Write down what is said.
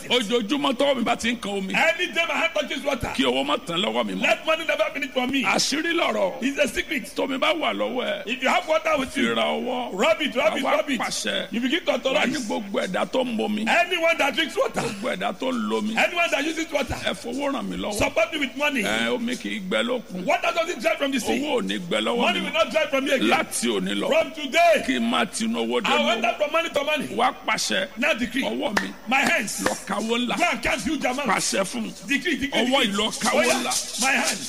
ojoojúmọ́ tọ́wọ́ mi bá ti ń kan omi Any day my hand touches water, kí owó má tán lọ́wọ́ mi mọ́ let money never finish for me. àṣírí lọ̀rọ̀ It's a secret. tómi bá wà lọ́wọ́ ẹ̀ If you have water with fi you, ra ọwọ́ rub it, rub it, àwa rub it. pàṣẹ You begin to wà ní authorize. gbogbo ẹ̀dá tó ń momi Anyone that drinks water, gbogbo ẹ̀dá tó ń lomi anyone that uses water, ẹ fowó ràn mí lọ́wọ́ support me with money. ẹ omi kì í gbẹ lókun Water doesn't dry from the sea. owó ò ní gbẹ lọ́wọ́ Money mi will not dry from you again. láti òní lọ From today, kí n máa tinú owó dé I mọ́ went from money to money. wá pàṣẹ Now decree. ọwọ́ mi My hands. lọ kàwó ńlá Go and count huge amounts. pàṣẹ fún Decree, decree, Ọwọ́ decree. ìlọ káwọ́ Oh, yeah. ńlá. My hands.